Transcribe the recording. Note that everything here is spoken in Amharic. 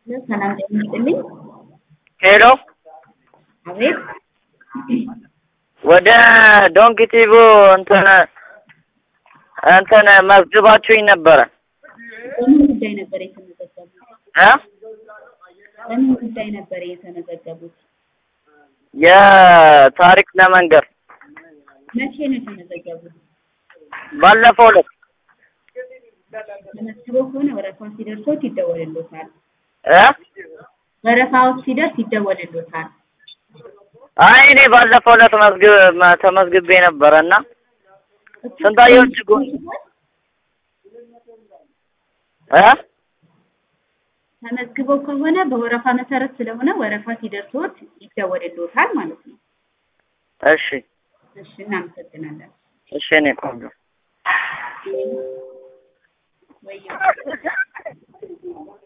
ሰላም ጤና ይስጥልኝ። ሄሎ አቤት ወደ ዶንኪ ቲቪ እንትን እንትን መዝግባችሁኝ ነበረ በምን ጉዳይ ነበር የተመዘገቡት? እ በምን ጉዳይ ነበር የተመዘገቡት? የታሪክ ለመንገር መቼ ነው የተመዘገቡት? ባለፈው ዕለት ተመዝግበው ከሆነ ወረፋው ሲደርሶት ይደወልሎታል። እ ወረፋው ሲደርስ ይደወልሎታል። አይ እኔ ባለፈው ዕለት መዝግብ ተመዝግቤ ነበረ እና ስንታየሁ እጅጉ እ ተመዝግበው ከሆነ በወረፋ መሰረት ስለሆነ ወረፋ ሲደርሶት ይደወልሎታል ማለት ነው። እሺ እሺ፣ እናመሰግናለን። እሺ እኔ ቆንጆ ወይ